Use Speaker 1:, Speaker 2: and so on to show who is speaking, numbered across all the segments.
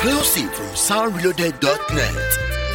Speaker 1: Exclusive from soundreloaded.net.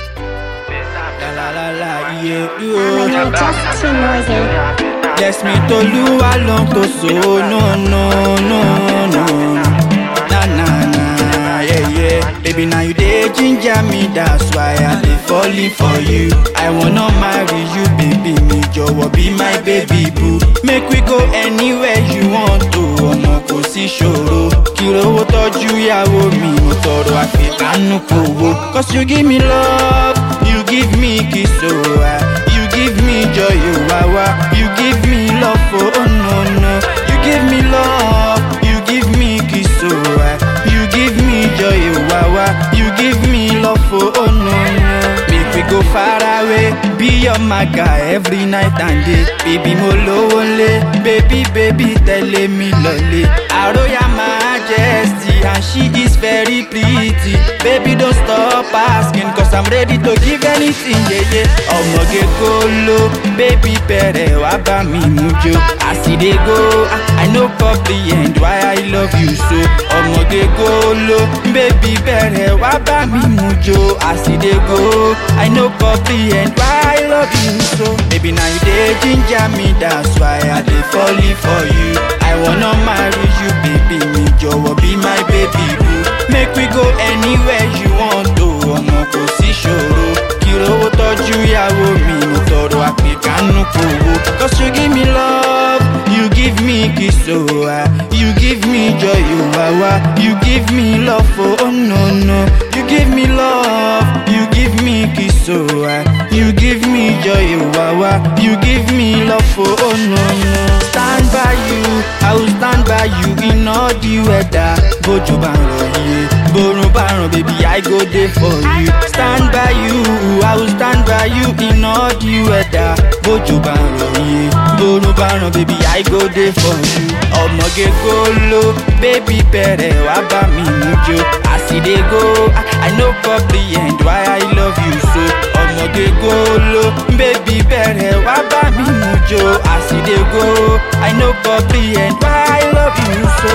Speaker 2: La la la la, yeah,
Speaker 3: I'm
Speaker 2: yeah.
Speaker 3: just too noisy.
Speaker 2: Bless me to Lua long to so no no no no na na na yeah yeah baby now you dey ginger me that's why I dey falling for you I wanna marry you baby mi jọ̀wọ́ be my baby boo make we go anywhere you want to ọmọ kò sí ṣòro kí rówó tọ́jú ìyàwó mi mo tọrọ àfikánú kòwó cause you give me love you give me kiss oh ah you give me joy oh wá wá you give me love oh, oh no no you give me love you give me kiss oh ah you give me joy oh wá wá you give me love oh, oh no no make we go far away be your maga every night and day baby mo lówó lé baby baby tẹ̀lé mi lọ́lé àròyà majesty and she is very pretty baby don't stop asking cause i'm ready to give anything yeah, yeah. ọmọge kolo baby bẹ̀rẹ̀ wá bá mi mú jó as e dey go I- i no comprehend why i love you so ọmọge kolo baby bẹ̀rẹ̀ wá bá mi mú jó as e dey go i no comprehend why i love you so baby na you dey ginger me that's why i dey falling for you i wanna marry you baby mi jọ̀wọ́ be my baby boo make we go anywhere you want to ọmọ kò sí ṣòro kí rówó tọ́jú ìyàwó mi mo tọrọ àpèkánú kòwó cause you give me love you give me kiss oh ah you give me joy oh wá wá you give me love oh, oh no no you give me love you give me kiss oh ah you give me joy oh wá wá you give me love oh, oh no no stand by you i will stand by you in all the weather bójú bá ń rọ̀ iye borun bá ràn baby i go dey for you stand by you i will stand by you in all the weather bójú bá ń rọ̀ iye borun bá ràn baby i go dey for you ọmọge golo baby bẹ̀rẹ̀ wá bá mi mú jó as e dey go I- i no comprehend why i love you so ọmọge golo baby bẹ̀rẹ̀ wá bá mi mú jó as e dey go i no comprehend why i love you so.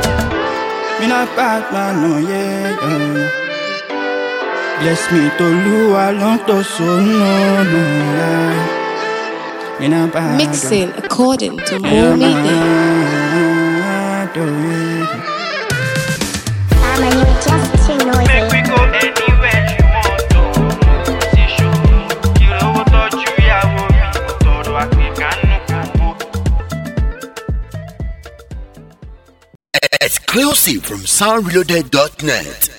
Speaker 2: Me not bad man, no yeah, yeah. Bless me to Lua long to so no no lie. Me not bad.
Speaker 4: Mixing according to
Speaker 2: Me
Speaker 4: More
Speaker 2: not
Speaker 4: Meaning.
Speaker 2: bad, oh, yeah.
Speaker 3: I'm a you're just too noisy.
Speaker 2: go anywhere you want to. Sí ṣòro, kí lówó tọ́jú ìyàwó mi, mo tọrọ àpèkánú kòwó.
Speaker 1: Exclusive from soundreloaded.net.